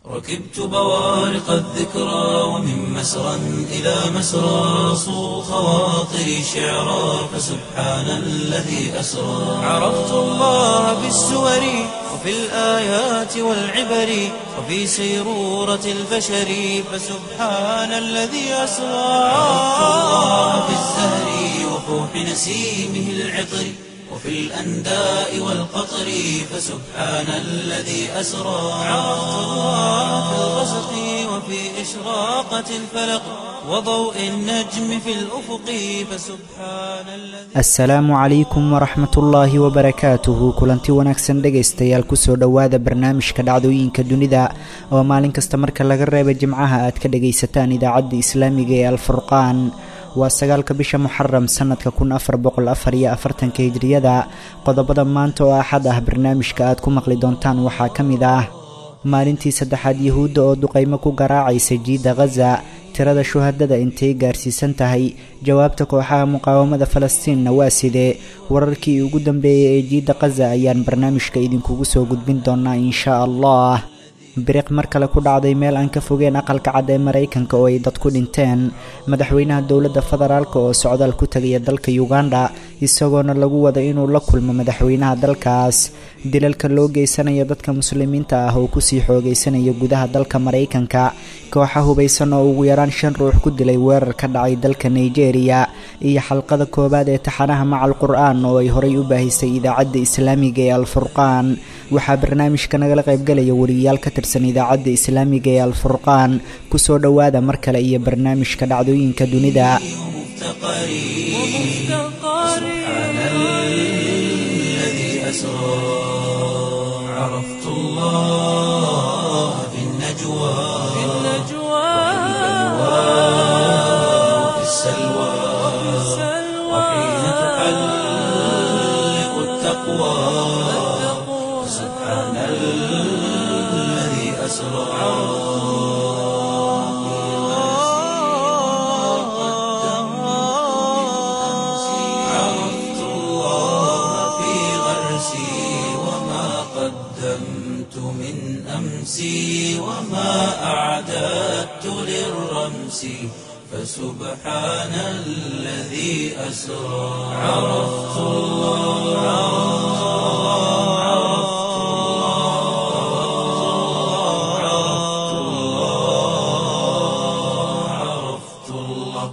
ركبت بوارق الذكرى ومن مسرى إلى مسرى صو خواطري شعرا فسبحان الذي أسرى عرفت الله بالسور وفي الآيات والعبر وفي سيرورة البشر فسبحان الذي أسرى عرفت الله بالزهر وفوح نسيمه العطر وفي الأنداء والقطر فسبحان الذي أسرى عرفت الله في الغسق وفي إشراقة الفلق وضوء النجم في الأفق فسبحان الذي asalaamu calaykum waraxmatullaahi wabarakaatuhu kulanti wanaagsan dhegaystayaal kusoo dhowaada barnaamijka dhacdooyinka dunida oo maalin kasta marka laga reeba jimcaha aad ka dhagaysataan idaacadda islaamiga ee alfurqaan waa sagaalka bisha muxaram sanadka kun afar boqol afar iyo afartanka hijriyada qodobada maanta oo axad ah barnaamijka aad ku maqli doontaan waxaa ka mid ah maalintii saddexaad yuhuudda oo duqaymo ku garaacaysa jiidda khaza tirada shuhadada intay gaarsiisan tahay jawaabta kooxaha muqaawamada falastiinna waa sidee wararkii ugu dambeeyay ee jiidda khaza ayaan barnaamijka idinkugu soo gudbin doonaa inshaa allah biriq mar kale ku dhacday meel aan ka fogeen aqalka cad ee maraykanka oo ay dad ku dhinteen madaxweynaha dowladda federaalk oo socdaal ku tegaya dalka uganda isagoona lagu wada inuu la kulmo madaxweynaha dalkaas dilalka loo geysanayo dadka muslimiinta ah oo kusii xoogeysanaya gudaha dalka maraykanka kooxa hubaysan oo ugu yaraan shan ruux ku dilay weerar ka dhacay dalka nigeria iyo xalqada koowaad ee taxanaha macal qur-aan oo ay horay u baahisay idaacadda islaamiga ee alfurqaan waxaa barnaamijka nagala qaybgalaya wariyayaal ka tirsan idaacadda islaamiga ee alfurqaan kusoo dhowaada mar kale iyo barnaamijka dhacdooyinka dunida سبحان الذي أسرى عرفت الله في النجوى وفي السلوى وحين تحلق التقوى سبحان الذي أسرى عرفت الله في غرسي وما قدمت من أمسي وما أعددت للرمس فسبحان الذي أسرى عرفت الله عرفت الله عرفت الله عرفت الله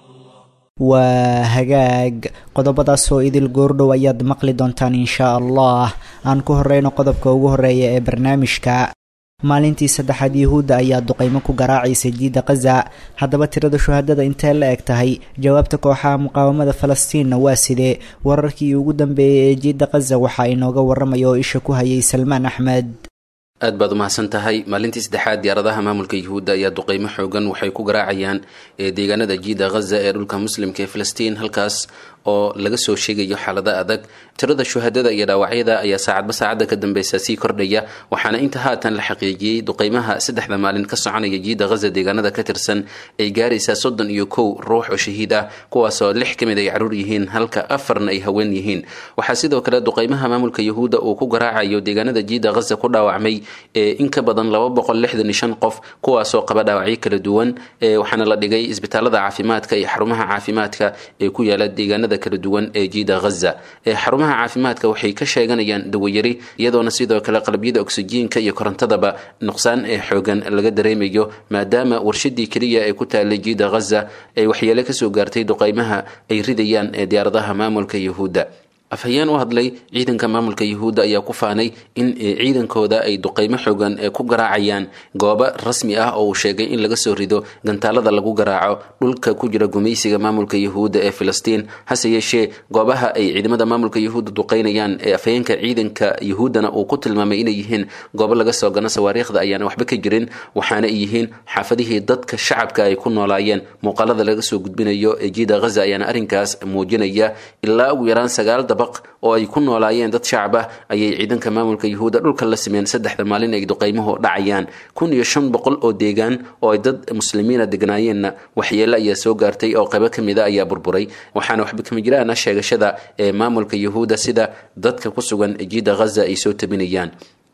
waa hagaag qodobadaas oo idil goordhow ayaad maqli doontaan inshaa allah aan ku horeyno qodobka ugu horeeya ee barnaamijka maalintii saddexaad yuhuudda ayaa duqaymo ku garaacaysa jiidda khaza haddaba tirada shuhadada intee la eg tahay jawaabta kooxaha muqaawamada falastiinna waa sidee wararkii ugu dambeeyay ee jiidda khaza waxaa inooga waramaya oo isha ku hayay salmaan axmed aad baad umahadsan tahay maalintii saddexaad diyaaradaha maamulka yuhuudda ayaa duqeymo xoogan waxay ku garaacayaan ee deegaanada jiida khaza ee dhulka muslimka ee filistiin halkaas oo laga soo sheegayo xaalada adag tirada shuhadada iyo dhaawacyada ayaa saacadba saacadda ka dambeysa sii kordhaya waxaana inta haatan la xaqiijiyey duqeymaha saddexda maalin ka soconaya jiida khaza deegaanada ka tirsan ay gaaraysaa soddon iyo kow ruux oo shahiid ah kuwaasoo lix ka mid ay caruur yihiin halka afarna ay haween yihiin waxaa sidoo kale duqeymaha maamulka yuhuudda uu ku garaacayo deegaanada jiida khaza ku dhaawacmay ee in ka badan laba boqol lixdan iyo shan qof kuwaasoo qaba dhaawacyo kala duwan waxaana la dhigay isbitaalada caafimaadka iyo xarumaha caafimaadka ee ku yaala deegaanada kala duwan ee jiida khaza xarumaha caafimaadka waxay ka sheeganayaan dawayari iyadoona sidoo kale qalabyada oksijiinka iyo korontadaba nuqsaan ee xoogan laga dareemayo maadaama warshadii keliya ee ku taalay jiida khaza ay waxyeele kasoo gaartay duqeymaha ay ridayaan ee diyaaradaha maamulka yuhuudda afhayeen u hadlay ciidanka maamulka yuhuudda ayaa ku faanay in ciidankooda ay duqeymo xoogan ee ku garaacayaan goobo rasmi ah oo uu sheegay in laga soo rido gantaalada lagu garaaco dhulka ku jira gumaysiga maamulka yuhuudda ee filistiin hase yeeshee goobaha ay ciidamada maamulka yuhuudda duqeynayaan ee afhayeenka ciidanka yuhuuddana uu ku tilmaamay inay yihiin goobo laga soo gano sawaariikhda ayaana waxba ka jirin waxaana ay yihiin xaafadihii dadka shacabka ay ku noolaayeen muuqaalada laga soo gudbinayo ee jiida khaza ayaana arrinkaas muujinaya ilaa ugu yaraan sagaal dabaq oo ay ku noolaayeen dad shacab ah ayay ciidanka maamulka yuhuudda dhulka la simeen saddexda maalin ay duqeymuhu dhacayaan kun iyo shan boqol oo deegaan oo ay dad muslimiina degnaayeenna waxyeele ayaa soo gaartay oo qaybo ka mida ayaa burburay waxaana waxba kama jiraana sheegashada ee maamulka yuhuudda sida dadka ku sugan jiida khaza ay soo tabinayaan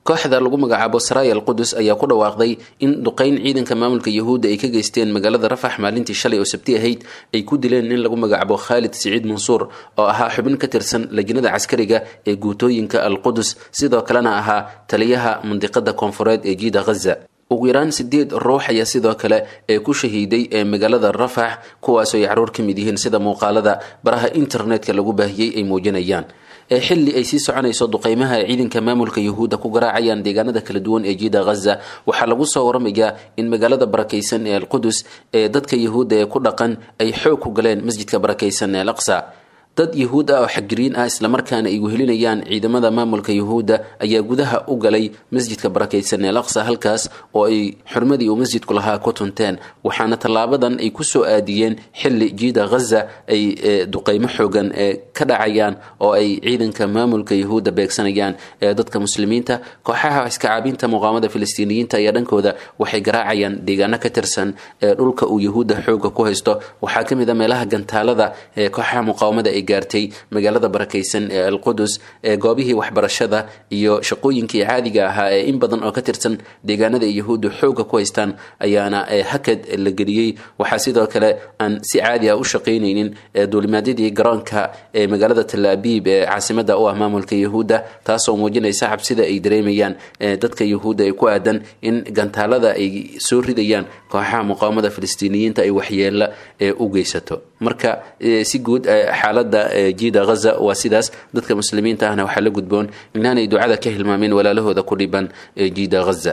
kooxda lagu magacaabo saraya al qudus ayaa ku dhawaaqday in duqeyn ciidanka maamulka yahuudda ay ka geysteen magaalada rafax maalintii shalay oo sabti ahayd ay ku dileen nin lagu magacaabo khaalid siciid mansuur oo ahaa xubin ka tirsan lajnada caskariga ee guutooyinka al qudus sidoo kalena ahaa taliyaha mandiqada koonfureed ee jiida ghaza ugu yaraan sideed ruux ayaa sidoo kale ee ku shahiiday ee magaalada rafax kuwaasoo ay caruur ka mid yihiin sida muuqaalada baraha internetka lagu baahiyey ay muujinayaan ee xilli ay sii soconayso duqeymaha ay ciidanka maamulka yahuudda ku garaacayaan deegaanada kala duwan ee jiida ghaza waxaa lagu soo waramayaa in magaalada barakaysan ee alqudus ee dadka yahuudda ee ku dhaqan ay xoog ku galeen masjidka barakaysan ee alaqsa dad yahuud ah oo xagjiriin ah islamarkaana ay wehelinayaan ciidamada maamulka yahuudda ayaa gudaha u galay masjidka barakaysan ee laqsa halkaas oo ay xurmadii uu masjidku lahaa ku tunteen waxaana tallaabadan ay kusoo aadiyeen xilli jiida ghaza ay duqeymo xoogan ee ka dhacayaan oo ay ciidanka maamulka yahuudda beegsanayaan ee dadka muslimiinta kooxaha iskacaabinta muqaamada filistiiniyiinta ayaa dhankooda waxay garaacayaan deegaano ka tirsan ee dhulka uu yahuudda xooga ku haysto waxaa ka mid a meelaha gantaalada ee kooxaha muqaawamada ay gaartay magaalada barakaysan ee alqudus ee goobihii waxbarashada iyo shaqooyinkii caadiga ahaa ee in badan oo ka tirsan deegaanada ay yahuuddu xooga ku haystaan ayaana hakad la geliyey waxaa sidoo kale aan si caadi ah u shaqaynaynin duulimaadyadii garoonka ee magaalada talaabiib ee caasimada u ah maamulka yahuudda taasoo muujinaysa cabsida ay dareemayaan dadka yahuudda ee ku aadan in gantaalada ay soo ridayaan kooxaha muqaawamada filistiiniyiinta ay waxyeela u geysato marka si guud xaalada jiida ghaza waa sidaas dadka muslimiinta ahna waxaa la gudboon inaanay ducada ka hilmaameen walaalahooda ku dhiban jiida ghaza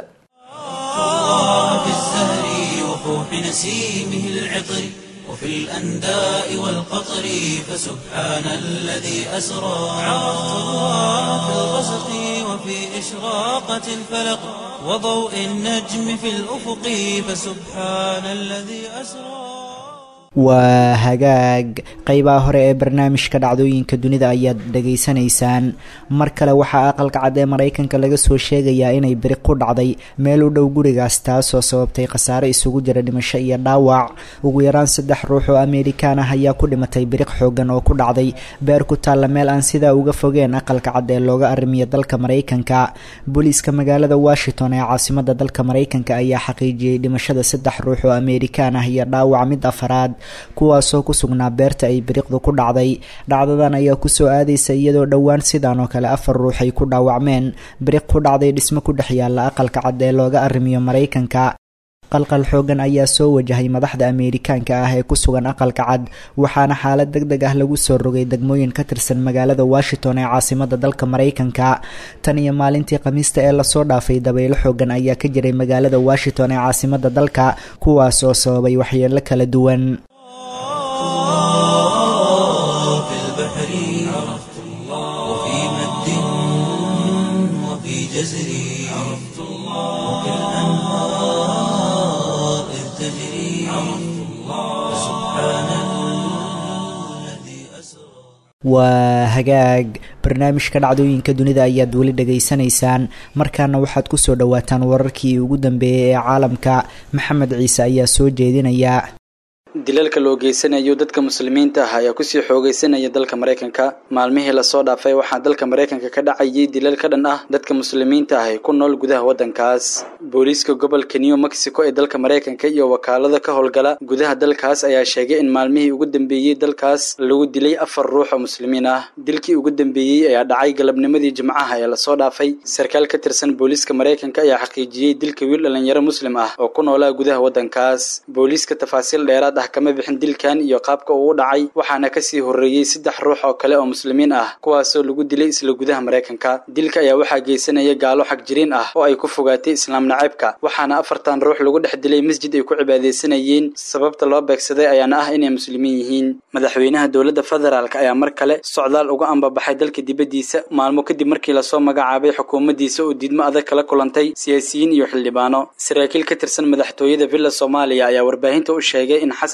في الزهر وفوح نسيمه العطر وفي الأنداء والقطر فسبحان الذي أسرى عرفت الله في الغسق وفي إشراقة الفلق وضوء النجم في الأفق فسبحان الذي أسرى waa hagaag qeybaha hore ee barnaamijka dhacdooyinka dunida ayaad dhegaysanaysaan mar kale waxaa aqalka cad ee maraykanka laga soo sheegayaa inay biriq ku dhacday meel u dhow gurigaas taasoo sababtay khasaare isugu jira dhimasho iyo dhaawac ugu yaraan saddex ruux oo amerikaan ah ayaa ku dhimatay biriq xoogan oo ku dhacday beer ku taalla meel aan sidaa uga fogeen aqalka cad ee looga arrimiyo dalka maraykanka booliiska magaalada washington ee caasimada dalka maraykanka ayaa xaqiijiyey dhimashada saddex ruux oo amerikaan ah iyo dhaawac mid afaraad kuwaasoo ku sugnaa beerta ay biriqdu ku dhacday dhacdadan ayaa kusoo aadaysa iyadoo dhowaan sidan oo kale afar ruux ay ku dhaawacmeen biriq ku dhacday dhismo ku dhex yaalla aqalka cad ee looga arrimiyo maraykanka qalqal xoogan ayaa soo wajahay madaxda ameerikaanka ah ee ku sugan aqalka cad waxaana xaalad deg deg ah lagu soo rogay degmooyin ka tirsan magaalada washington ee caasimada dalka maraykanka tan iyo maalintii khamiista ee lasoo dhaafay dabaylo xoogan ayaa ka jiray magaalada washington ee caasimada dalka kuwaas oo sababay waxyeelo kala duwan في البحر عرفت الله وفي مد وفي جزر عرفت الله وفي الأنهار إذ تجري عرفت الله سبحان الذي أسرى waa hagaag barnaamijka dhacdooyinka dunida ayaad weli dhegaysanaysaan markaana waxaad kusoo dhawaataan wararkii ugu dambeeyey ee caalamka maxamed ciise ayaa soo jeedinaya dilalka loo geysanayo dadka muslimiinta ah ayaa kusii xoogeysanaya dalka maraykanka maalmihii lasoo dhaafay waxaa dalka maraykanka ka dhacayay dilal ka dhan ah dadka muslimiinta ah ee ku nool gudaha waddankaas booliiska gobolka new mexico ee dalka maraykanka iyo wakaalada ka howlgala gudaha dalkaas ayaa sheegay in maalmihii ugu dambeeyey dalkaas lagu dilay afar ruux oo muslimiin ah dilkii ugu dambeeyey ayaa dhacay galabnimadii jimcaha ee lasoo dhaafay sarkaal ka tirsan booliiska maraykanka ayaa xaqiijiyey dilka wiil dhalinyaro muslim ah oo ku noolaa gudaha waddankaas booliiska tafaasiil dheeraad ah kama bixin dilkan iyo qaabka uu u dhacay waxaana kasii horreeyey saddex ruux oo kale oo muslimiin ah kuwaasoo lagu dilay isla gudaha maraykanka dilka ayaa waxaa geysanaya gaalo xag jiriin ah oo ay ku fogaatay islaam naceebka waxaana afartan ruux lagu dhex dilay masjid ay ku cibaadaysanayeen sababta loo beegsaday ayaana ah inay muslimiin yihiin madaxweynaha dowladda federaalk ayaa mar kale socdaal uga ambabaxay dalka dibaddiisa maalmo kadib markii lasoo magacaabay xukuumaddiisa oo diidmo adag kala kulantay siyaasiyiin iyo xildhibaano saraakiil ka tirsan madaxtooyada villa soomaaliya ayaa warbaahinta u sheegay in xasan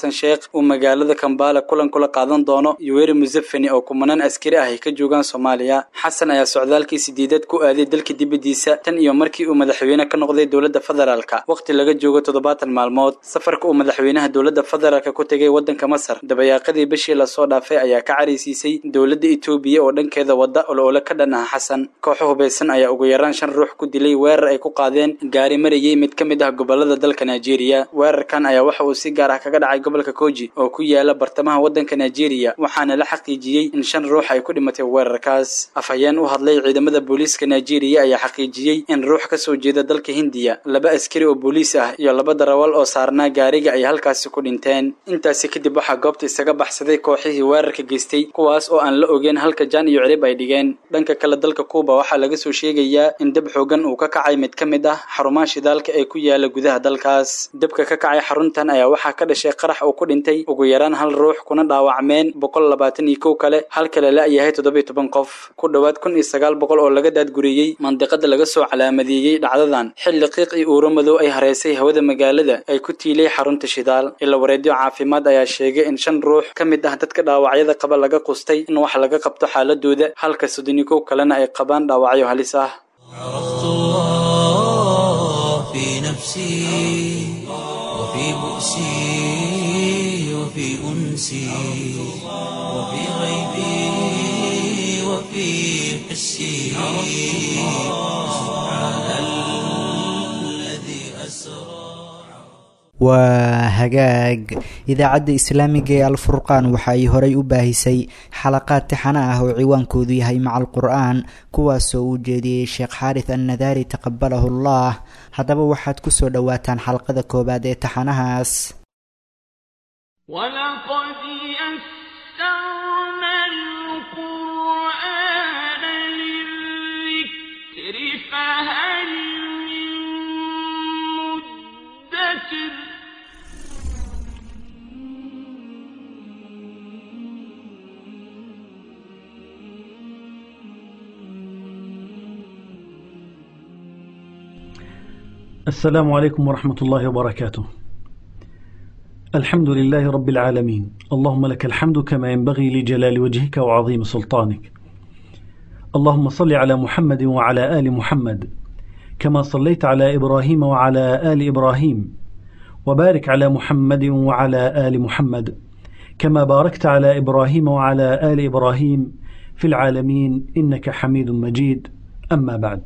xasan sheekh uu magaalada kambala kulan kula qaadan doono yoweri museveni oo kumanaan askari ah ay ka joogaan soomaaliya xasan ayaa socdaalkii sideedad ku aaday dalka dibaddiisa tan iyo markii uu madaxweyne ka noqday dowladda federaalka waqti laga joogo toddobaatan maalmood safarka uu madaxweynaha dowladda federaalka ku tegay waddanka masar dabayaaqadii bishii lasoo dhaafay ayaa ka caraysiisay dowladda etoobiya oo dhankeeda wadda oloole ka dhan ah xasan kooxo hubaysan ayaa ugu yaraan shan ruux ku dilay weerar ay ku qaadeen gaari marayay mid ka mid ah gobolada dalka nigeria weerarkan ayaa waxa uu si gaar ah kaga dhacay gobolka koji oo ku yaala bartamaha waddanka nigeria waxaana la xaqiijiyey in shan ruux ay ku dhimatay weerarkaas afhayeen u hadlay ciidamada booliiska nigeria ayaa xaqiijiyey in ruux ka soo jeeda dalka hindiya laba askari oo booliis ah iyo laba darawal oo saarnaa gaariga ay halkaasi ku dhinteen intaasi kadib waxaa goobta isaga baxsaday kooxihii weerarka geystay kuwaas oo aan la ogeyn halka jaan iyo cirib ay dhigeen dhanka kale dalka kuuba waxaa laga soo sheegayaa in dab xoogan uu ka kacay mid ka mid ah xarumaha shidaalka ee ku yaala gudaha dalkaas dabka ka kacay xaruntan ayaa waxaa ka dhashay qarax uu ku dhintay ugu yaraan hal ruux kuna dhaawacmeen boqol labaatan iyo kow kale halka la la-yahay toddobiyo toban qof ku dhowaad kun iyo sagaal boqol oo laga daadguriyey mandiqada laga soo calaamadeeyey dhacdadan xilli qiiq iyo uuro madow ay hareysay hawada magaalada ay ku tiilay xarunta shidaal ila wareedyo caafimaad ayaa sheegay in shan ruux ka mid ah dadka dhaawacyada qaba laga qustay in wax laga qabto xaaladooda halka soddon iyo kow kalena ay qabaan dhaawacyo halis ah عرفت الله في نفسي وفي بؤسي وفي أنسي وفي غيبي وفي حسي سبحان الذي أسرى waa hagaag idaacadda islaamiga ee alfurqaan waxa ay horay u baahisay xalaqaad tixano ah oo ciwaankoodu yahay maca alqur-aan kuwaasoo uu jeediyey sheekh xaaris annadaari taqabalahu allah haddaba waxaad ku soo dhowaataan xalqada koowaad ee taxanahaas ولقد يسرنا القرآن للذكر فهل من مدكر السلام عليكم ورحمة الله وبركاته. الحمد لله رب العالمين، اللهم لك الحمد كما ينبغي لجلال وجهك وعظيم سلطانك. اللهم صل على محمد وعلى آل محمد، كما صليت على إبراهيم وعلى آل إبراهيم، وبارك على محمد وعلى آل محمد، كما باركت على إبراهيم وعلى آل إبراهيم في العالمين إنك حميد مجيد. أما بعد.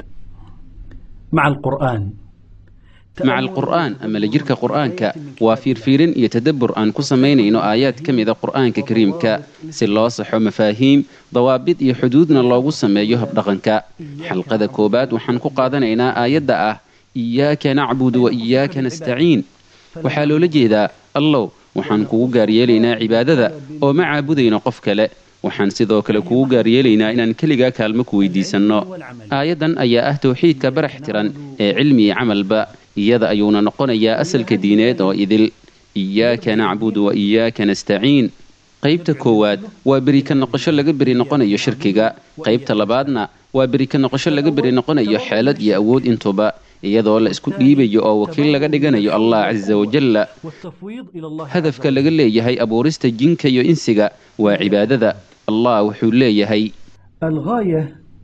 مع القرآن maca alqur'aan ama la jirka qur'aanka waa fiirfiirin iyo tadabbur aan ku samaynayno aayaad ka mida qur'aanka kariimka si loo saxo mafaahiim dawaabid iyo xuduudna loogu sameeyo habdhaqanka xalqada koowaad waxaan ku qaadanaynaa aayadda ah iyaaka nacbudu wa iyaaka nastaciin waxaa loola jeedaa allow waxaan kugu gaaryeelaynaa cibaadada oo ma caabudayno qof kale waxaan sidoo kale kugu gaaryeelaynaa inaan keligaa kaalmo ku weydiisanno aayaddan ayaa ah tawxiidka barax tiran ee cilmi iyo camalba iyada ayuuna noqonayaa asalka diineed oo idil iyaaka nacbudu wa iyaaka nastaciin qaybta koowaad waa beri ka noqosho laga beri noqonayo shirkiga qaybta labaadna waa beri ka noqosho laga beri noqonayo xeelad iyo awood intuba iyadoo la isku dhiibayo oo wakiil laga dhiganayo allah casa wajalla والتفويض إلى الله hadafka laga leeyahay abuurista jinka iyo insiga waa cibaadada allah wuxuu leeyahay الغاية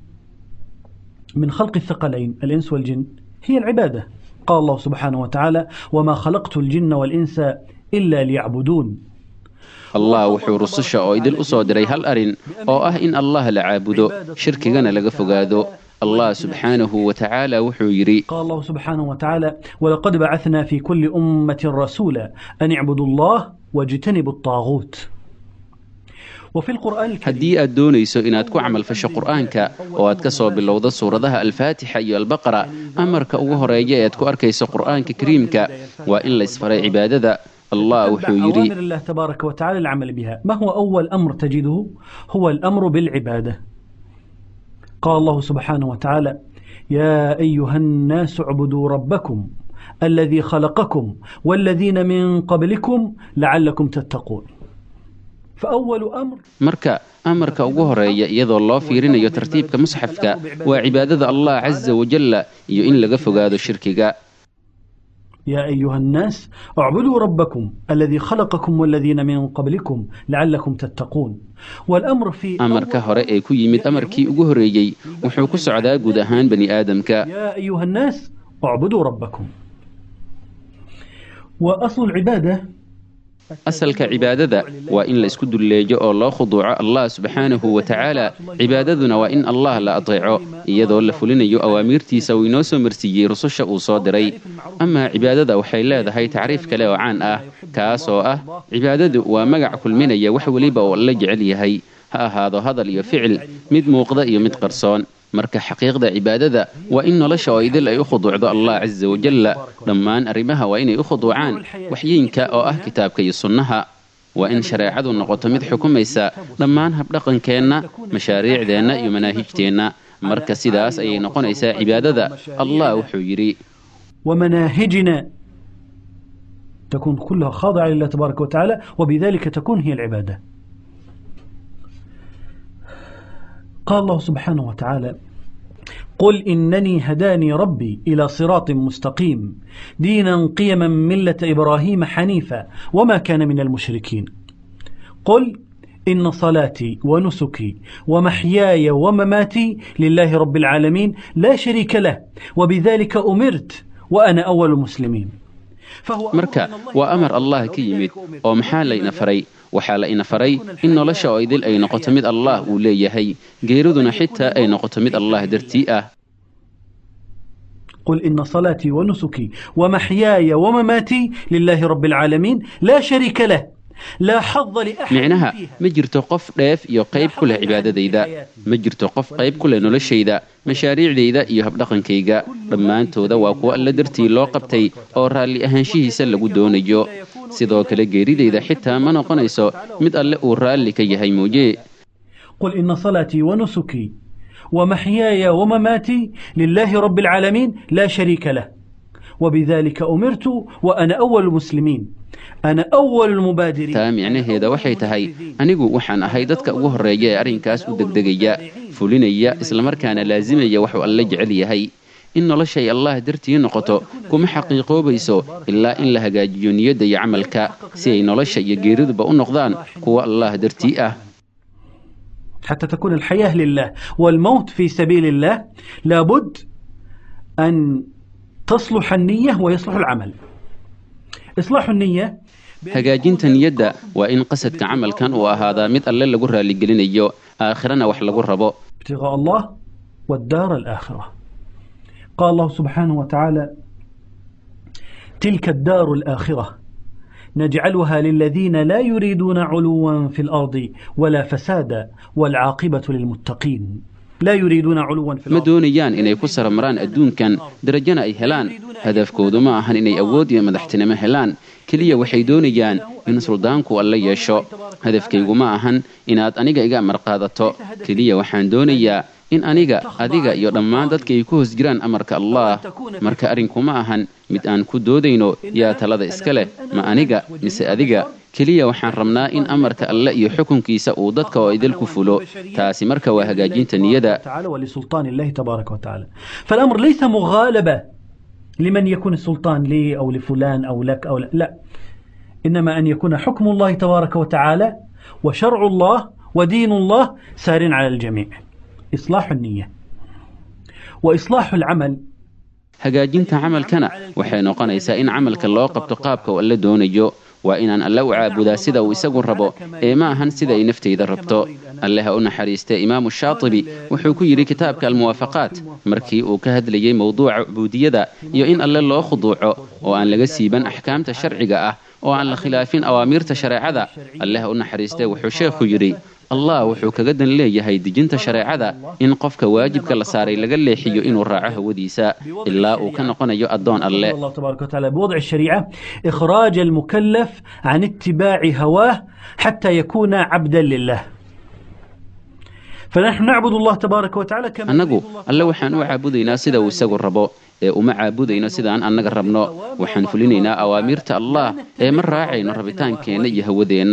من خلق الثقلين الإنس والجن هي العبادة قال الله سبحانه وتعالى وما خلقت الجن والإنس إلا ليعبدون allah wuxuu rususha oo idil u soo diray hal arin oo ah in allah la caabudo shirkigana laga fogaado allah subxaanahu wa tacaala wuxuu yidhi قال الله سبحانه وتعالى ولقد بعثنا في كل أمة رسولا أن اعبدوا الله واجتنبوا الطاغوت وفي القرآن الكريم haddii aad doonayso inaad ku camalfasho qur'aanka oo aad ka soo bilowdo suuradaha alfaatixa iyo albaqara amarka ugu horeeya ee aad ku arkayso qur'aanka kariimka waa in la isfaray cibaadada allah wuxuu أوامر yidhi الله تبارك وتعالى العمل بها ما هو أول أمر تجده هو الأمر بالعبادة قال الله سبحانه وتعالى يا أيها الناس اعبدوا ربكم الذي خلقكم والذين من قبلكم لعلكم تتقون فأول أمر marka amarka ugu horeeya iyadoo loo fiirinayo tartiibka musxafka waa cibaadada allah casa wajalla iyo in laga fogaado shirkiga يا أيها الناس اعبدوا ربكم الذي خلقكم والذين من قبلكم لعلكم تتقون والأمر في amarka hore ee ku yimid amarkii ugu horreeyey wuxuu ku socdaa guud ahaan bani aadamka يا أيها الناس اعبدوا ربكم وأصل العبادة asalka cibaadada waa in la isku dulleejo oo loo khuduuco allah subxaanahu wa tacaala cibaadaduna waa in allah la ateeco iyadoo la fulinayo awaamiirtiisa uu inoo soo marsiiyey rususha uu soo diray amaa cibaadada waxay leedahay tacriif kale oo caan ah kaas oo ah cibaadadu waa magac kulminaya wax weliba oo alla jecel yahay ha ahaado hadal iyo ficil mid muuqda iyo mid qarsoon marka xaqiiqda cibaadada waa in nolosha oo idil ay u khuduucdo allah casa wajalla dhammaan arrimaha waa inay u khuduucaan waxyiinka oo ah kitaabka iyo sunnaha waa in shareecadu noqoto mid xukumaysa dhammaan habdhaqankeenna mashaariicdeenna iyo manaahijteenna marka sidaas ayay noqonaysaa cibaadada allah wuxuu yidhi ومناهجنا تكون كلها خاضعة لله تبارك وتعالى وبذلك تكون هي العبادة قال الله سبحانه وتعالى قل إنني هداني ربي إلى صراط مستقيم دينا قيما ملة إبراهيم حنيفا وما كان من المشركين قل إن صلاتي ونسكي ومحياي ومماتي لله رب العالمين لا شريك له وبذلك أمرت وأنا أول المسلمين فهو أمر marka من الله waa amar تعالى allah ka yimid وبذلك oo maxaa layna faray waxaa la ina faray in nolosha oo idil ay noqoto mid allah uu leeyahay geeriduna xitaa ay noqoto mid allah dartii ah قل إن صلاتي ونسكي ومحياي ومماتي لله رب العالمين لا شريك له لا حظ لأحد micnaha فيها ma jirto qof dheef iyo qayb ku leh cibaadadayda ma jirto qof qayb ku leh noloshayda mashaariicdayda iyo habdhaqankayga dhammaantooda waa kuwo alla dartii loo qabtay oo raalli ahaanshihiisa lagu doonayo sidoo kale geeridayda xitaa ma noqonayso mid alle uu raalli ka yahay mooye قل إن صلاتي ونسكي ومحياي ومماتي لله رب العالمين لا شريك له وبذلك أمرت وأنا أول المسلمين أنا أول المبادرين taa micnaheeda waxay tahay anigu waxaan ahay dadka ugu horreeya ee arrinkaas u degdegaya fulinaya islamarkaana laasimaya waxuu alle jecel yahay in noloshay allah dartii noqoto kuma xaqiiqoobayso ilaa in la hagaajiyo niyadda iyo camalka si ay nolosha iyo geeriduba u noqdaan kuwa allah dartii ah حتى تكون الحياة لله والموت في سبيل الله لابد أن تصلح النية ويصلح العمل إصلاح النية hagaajinta niyadda waa in qasadka camalkan uu ahaadaa mid alle lagu raaligelinayo aakhirana wax lagu rabo ابتغاء الله والدار الآخرة قال الله سبحانه وتعالى تلك الدار الآخرة نجعلها للذين لا يريدون علوا في الأرض ولا فسادا والعاقبة للمتقين لا يريدون علوا في ma الأرض doonayaan inay ku saramaraan adduunkan darajana ay helaan hadafkoodu ma ahan inay awood iyo madaxtinimo helaan keliya waxay doonayaan in suldaanku alla yeesho hadafkaygu ma ahan inaad aniga iga amar qaadato keliya waxaan doonayaa in aniga adiga iyo dhammaan dadka ay ku hoos jiraan amarka allah marka arrinku ma ahan mid aan ku doodayno yaa talada iska leh ma aniga mise adiga keliya waxaan rabnaa in amarka alle iyo xukunkiisa uu dadka oo idil ku fulo taasi marka waa hagaajinta niyada تعالى ولسلطان الله تبارك وتعالى فالأمر ليس مغالبة لمن يكون السلطان لي أو لفلان أو لك أو لا, لا إنما أن يكون حكم الله تبارك وتعالى وشرع الله ودين الله سار على الجميع إصلاح النية وإصلاح العمل hagaajinta camalkana waxay noqonaysaa in camalka loo qabto qaabka uu alle doonayo waa inaan alle u caabudaa sida uu isagu rabo ee ma ahan sida ay naftayda rabto alle ha u naxariistee imaamu shaatibi wuxuu ku yidhi kitaabka almuwaafaqaat markii uu ka hadlayey mowduuca cubuudiyada iyo in alle loo khuduuco oo aan laga siiban axkaamta sharciga ah oo aan la khilaafin awaamiirta shareecada alle ha u naxariistee wuxuu sheekhu yidhi allah wuxuu kaga dan leeyahay dejinta shareecada in qofka waajibka la saaray laga leexiyo inuu raaco hawadiisa ilaa uu ka noqonayo addoon alle الله تبارك وتعالى بوضع الشريعة إخراج المكلف عن اتباع هواه حتى يكون عبدا لله فنحن نعبد الله تبارك وتعالى كما annagu يريد الله alle waxaan u caabudaynaa sida uu isagu rabo ee uma caabudayno sidaan annaga rabno waxaan fulinaynaa awaamiirta allah ee ma raacayno rabitaankeenna iyo hawadeenna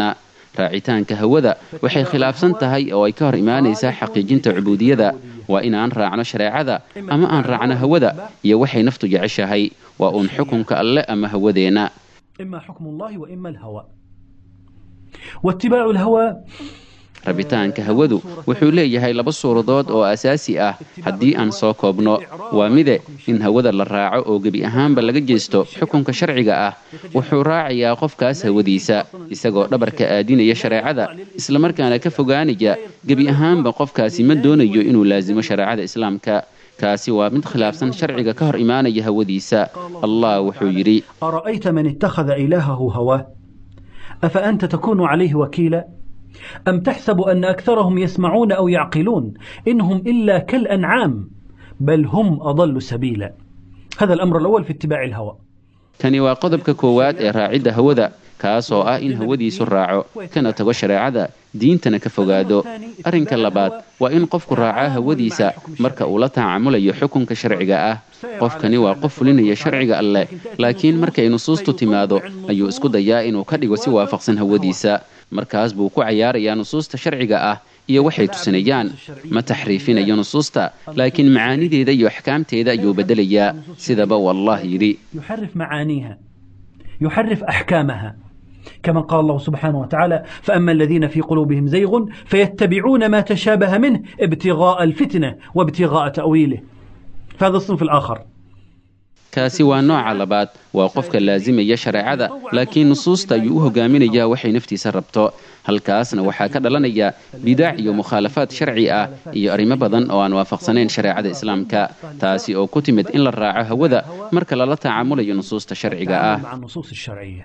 raacitaanka hawada waxay khilaafsan tahay oo ay ka hor imaanaysaa xaqiijinta cubuudiyada waa inaan raacno shareecada ama aan raacno hawada iyo waxay naftu jeceshahay waa uun xukunka alle ama hawadeenna إما حكم الله وإما الهوى واتباع الهوى rabitaanka hawadu wuxuu leeyahay laba suuradood oo asaasi ah haddii aan soo koobno waa mide in hawada la raaco oo gebi ahaanba laga jeesto xukunka sharciga ah wuxuu raacayaa qofkaas hawadiisa isagoo dhabarka aadinaya shareecada islamarkaana ka fogaanaya gebi ahaanba qofkaasi ma doonayo inuu laasimo shareecada islaamka kaasi waa mid khilaafsan sharciga ka hor imaanaya hawadiisa allah wuxuu yidhi أرأيت من اتخذ إلهه هواه أفأنت تكون عليه وكيلا أم تحسب أن أكثرهم يسمعون أو يعقلون إنهم إلا كالأنعام بل هم أضل سبيلا هذا الأمر الأول في اتباع الهوى kani waa qodobka koowaad ee raacidda hawada kaas oo ah in hawadiisu raaco kana tago shareecada diintana ka fogaado arrinka labaad waa in qofku raacaa hawadiisa marka uu la tacaamulayo xukunka sharciga ah qofkani waa qof fulinaya sharciga alleh laakiin markay nusuustu timaado ayuu isku dayaa inuu ka dhigo si waafaqsan hawadiisa markaas buu ku cayaarayaa nusuusta sharciga ah iyo waxay tusinayaan ma taxriifinayo nusuusta laakiin macaanideeda iyo axkaamteeda ayuu beddelayaa sidaba wallah yidhi يحرف معانيها يحرف أحكامها كما قال الله سبحانه وتعالى فأما الذين في قلوبهم زيغ فيتبعون ما تشابه منه ابتغاء الفتنة وابتغاء تأويله فهذا الصنف الآخر kaasi waa nooca labaad waa qofka laasimaya shareecada laakiin nusuusta ayuu u hogaaminayaa waxay naftiisa rabto halkaasna waxaa ka dhalanaya bidaac iyo mukhaalafaad sharci ah iyo arrimo badan oo aan waafaqsanayn shareecada islaamka taasi oo ku timid in la raaco hawada marka lala tacaamulayo nusuusta sharciga ah مع النصوص الشرعية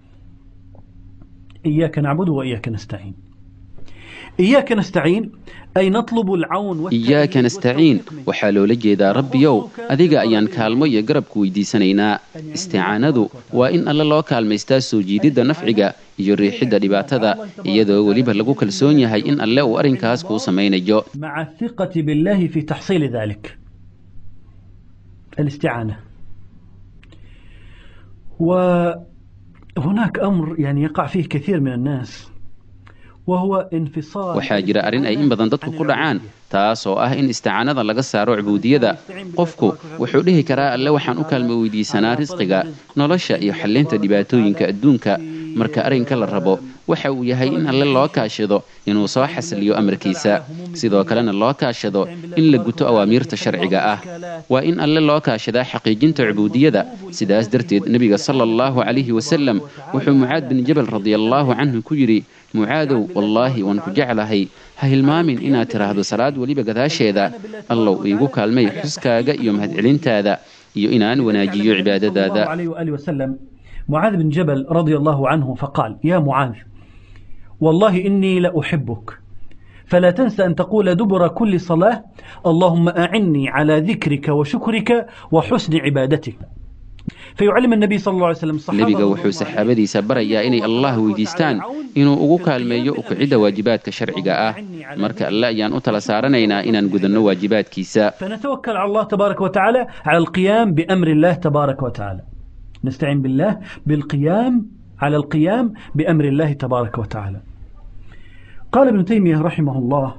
إياك نعبد وإياك نستعين إياك نستعين أي نطلب العون والتأييد iyaaka nastaciin waxaa loola jeedaa rabbiyow adiga ayaan kaalmo iyo garabku weydiisanaynaa isticaanadu waa in alle loo kaalmaystaa soo jiididda nafciga iyo riixidda dhibaatada iyadoo weliba lagu kalsoon yahay in alle uu arrinkaas kuu samaynayo مع الثقة بالله في تحصيل ذلك الاستعانة وهناك أمر يعني يقع فيه كثير من الناس وهو انفصال waxaa jira arrin ay in badan dadku ku dhacaan taas oo ah in isticaanada laga saaro cubuudiyada qofku wuxuu dhihi karaa alle waxaan u kaalmo weydiisanaa risqiga nolosha iyo xallinta dhibaatooyinka adduunka marka arrinka la rabo waxa uu yahay in alle loo kaashado inuu soo xasiliyo amarkiisa sidoo kalena loo kaashado in la guto awaamiirta sharciga ah waa in alle loo kaashadaa xaqiijinta cubuudiyada sidaas darteed nebiga sala allahu calayhi wasalam wuxuu mucaad bin jabal radiallahu canhu ku yidhi mucaadow wallaahi waan ku jeclahay ha hilmaamin inaad tidhaahdo salaad weliba gadaasheeda allow iigu kaalmay xuskaaga iyo mahadcelintaada iyo inaan wanaajiyo صلى الله cibaadadaada عليه وآله وسلم معاذ بن جبل رضي الله عنه فقال يا معاذ والله إني لأحبك فلا تنسى أن تقول دبر كل صلاة اللهم أعني على ذكرك وشكرك وحسن عبادتك فيعلم النبي صلى الله عليه وسلم الصحابة nebiga wuxuu saxaabadiisa barayaa inay allah weydiistaan inuu ugu kaalmeeyo ukicidda waajibaadka sharciga ah marka alle ayaan u tala saaranaynaa inaan gudanno waajibaadkiisa فنتوكل على الله تبارك وتعالى على القيام بأمر الله تبارك وتعالى نستعين بالله بالقيام على القيام بأمر الله تبارك وتعالى قال ابن تيمية رحمه الله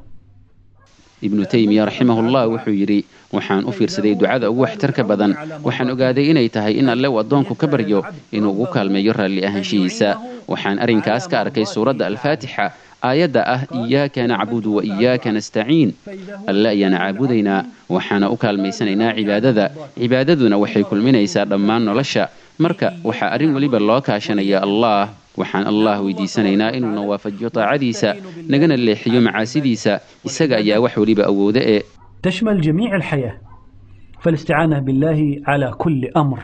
ibnu taymiya raximahullah wuxuu yidhi waxaan u fiirsaday ducada ugu waxtarka badan waxaan ogaaday inay tahay in alle uu addoonku ka baryo inuu ugu kaalmeeyo raalli ahaanshihiisa waxaan arrinkaas ka arkay suuradda alfaatixa aayadda ah iyaaka nacbudu wa iyaaka nastaciin alle ayaana caabudaynaa waxaana u kaalmaysanaynaa cibaadada cibaadaduna waxay kulminaysaa dhammaan nolosha marka waxaa arrin weliba loo kaashanaya allah waxaan allah weydiisanaynaa inuuna waafajiyo taacadiisa nagana leexiyo macaasidiisa isaga ayaa wax weliba awooda ee تشمل جميع الحياة فالاستعانة بالله على كل أمر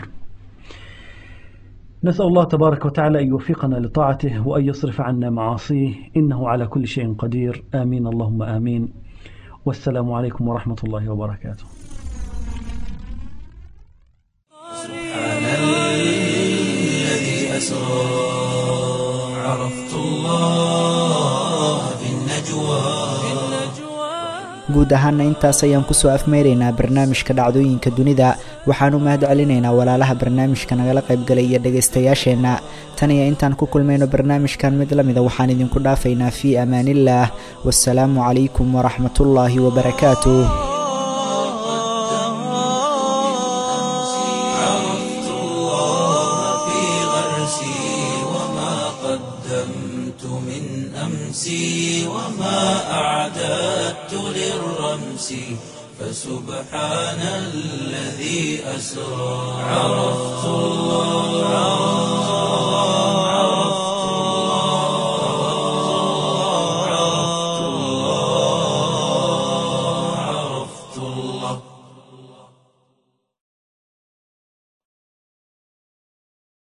نسأل الله تبارك وتعالى أن يوفقنا لطاعته وأن يصرف عنا معاصيه إنه على كل شيء قدير آمين اللهم آمين والسلام عليكم ورحمة الله وبركاته الذي أسرى عرفت الله في النجوى guud ahaana intaas ayaan kusoo afmeyraynaa barnaamijka dhacdooyinka dunida waxaan u mahad celinaynaa walaalaha barnaamijka nagala qaybgalay iyo dhegaystayaasheenna tan iyo intaan ku kulmayno barnaamijkan mid la mida waxaan idinku dhaafaynaa fii amaaniillaah wasalaamu calaykum waraxmatullaahi wabarakaatuh عرفت الله في غرسي وما قدمت من أمسي وما أعددت للرمس فسبحان الذي أسرى عرفت الله